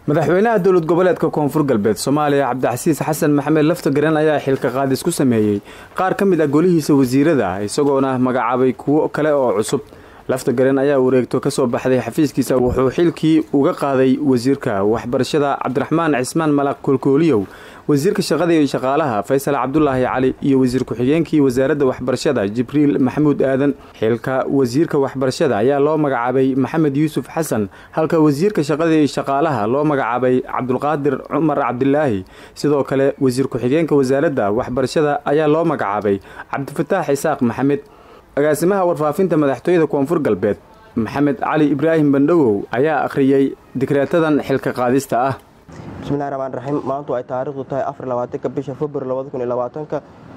madaxweynaha dowlad goboleedka koonfur galbeed soomaaliya cabdicasiis xasan maxamed laftagaran ayaa xilka qaadis ku sameeyey qaar ka mid ah golihiisa wasiirada isagoona magacaabay kuwo kale oo cusub laftagaran ayaa wareegto kasoo baxday xafiiskiisa wuxuu xilkii uga qaaday wasiirka waxbarashada cabdiraxmaan cismaan malaq koolkooliyow wasiirka shaqada iyo shaqaalaha faysal cabdulaahi cali iyo wasiir ku-xigeenkii wasaaradda waxbarashada jibriil maxamuud aadan xilka wasiirka waxbarashada ayaa loo magacaabay maxamed yuusuf xasan halka wasiirka shaqada iyo shaqaalaha loo magacaabay cabdulqaadir cumar cabdilaahi sidoo kale wasiir ku-xigeenka wasaaradda waxbarashada ayaa loo magacaabay cabdifataax isaaq maxamed agaasimaha warfaafinta madaxtooyada koonfur galbeed maxamed cali ibraahim bandhawow ayaa akhriyey dikreetadan xilka qaadista ah bismillahi raxmaan raxiim maantu ay taariikhdu tahay afar labaatanka bisha februar labada kun iyo labaatanka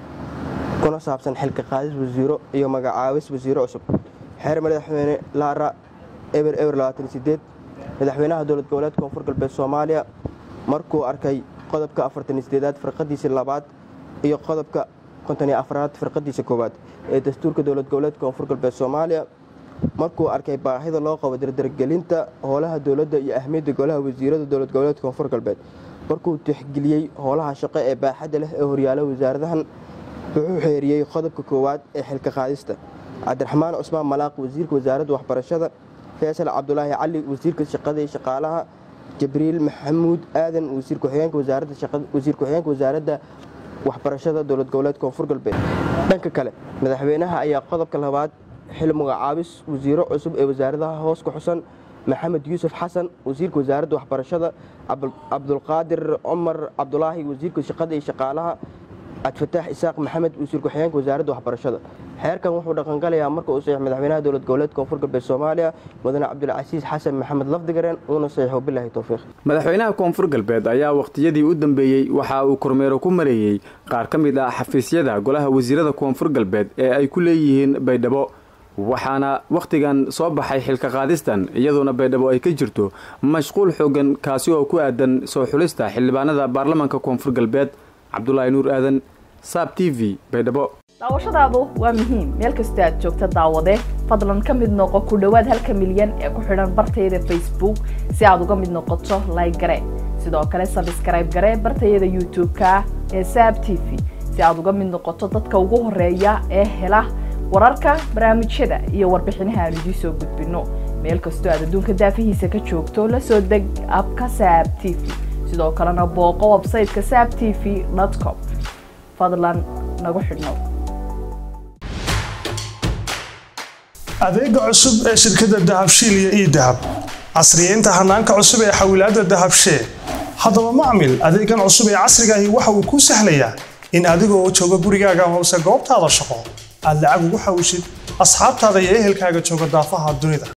kuna saabsan xilka qaadis wasiiro iyo magacaabis wasiiro cusub xeer madaxweyne laara eber eber labaatan sideed madaxweynaha dowlad goboleedka koonfur galbeed soomaaliya markuu arkay qodobka afartan sideedaad firqadiisa labaad iyo qodobka konton iyo afraad firqadiisa koowaad ee dastuurka dowlad goboleedka koonfur galbeed soomaaliya markuu arkay baahida loo qabo dardargelinta howlaha dowladda iyo ahmiyadda golaha wasiirada dowlad goboleedka koonfur galbeed markuu tixgeliyey howlaha shaqo ee baaxadda leh ee horyaala wasaaradahan wuxuu xeeriyey qodobka koowaad ee xilka qaadista cabdiraxmaan cusmaan malaaq wasiirka wasaaradda waxbarashada faysal cabdulaahi cali wasiirka shaqada iyo shaqaalaha jibriil maxamuud aadan wasiir ku-xigeenka wasaaradda wasaaradda waxbarashada dowlad goboleedka koonfur galbeed dhanka kale madaxweynaha ayaa qodobka labaad xil magacaabis wasiiro cusub ee wasaaradaha hoos ku xusan maxamed yuusuf xasan wasiirka wasaaradda waxbarashada cabdulqaadir cumar cabdulaahi wasiirka shaqada iyo shaqaalaha cabdifataax isaaq maxamed wasiir ku-xigeenka wasaaradda waxbarashada xeerkan wuxuu dhaqangalayaa marka uu saxiix madaxweynaha dowlad goboleedka koonfur galbeed soomaaliya mudane cabdulcasiis xasan maxamed lafdigareen uuna saxiixo bilaahi towfiiq madaxweynaha koonfur galbeed ayaa wakhtiyadii u dambeeyey waxa uu kormeero ku mareeyey qaar ka mid ah xafiisyada golaha wasiirada koonfur galbeed ee ay ku leeyihiin baydhabo waxaana wakhtigan soo baxay xilka qaadistan iyadoona baydhabo ay ka jirto mashquul xoogan kaasi oo ku aadan soo xulista xildhibaanada baarlamaanka koonfur galbeed cabdulaahi nuur aadan saab t v baydhabo daawashadaadu waa muhiim meel kastoo aad joogta daawade fadlan ka mid noqo ku dhowaad halka milyan ee ku xidhan bartayada facebook si aad uga mid noqoto layg gare sidoo kale sabskrayb gare bartayada youtube-ka ee saab t v si aad uga mid noqoto dadka ugu horeeya ee hela wararka barnaamijyada iyo warbixinaha aan idiin soo gudbino meel kastoo aad adduunka daafihiisa ka joogto la soo deg abka saab t v sidoo kalena booqo websayteka saab t v com fadlan nagu xidhnow adeega cusub ee shirkadda dahabshiil iyo ii dahab casriyeynta hanaanka cusub ee xawilaadda dahabshee haddaba macmil adeegan cusub ee casrigaahi waxa uu kuu sahlayaa in adigoo jooga gurigaaga hoose goobtaada shaqo aad lacag ugu xawishid asxaabtaada iyo ehelkaaga jooga daafaha dunida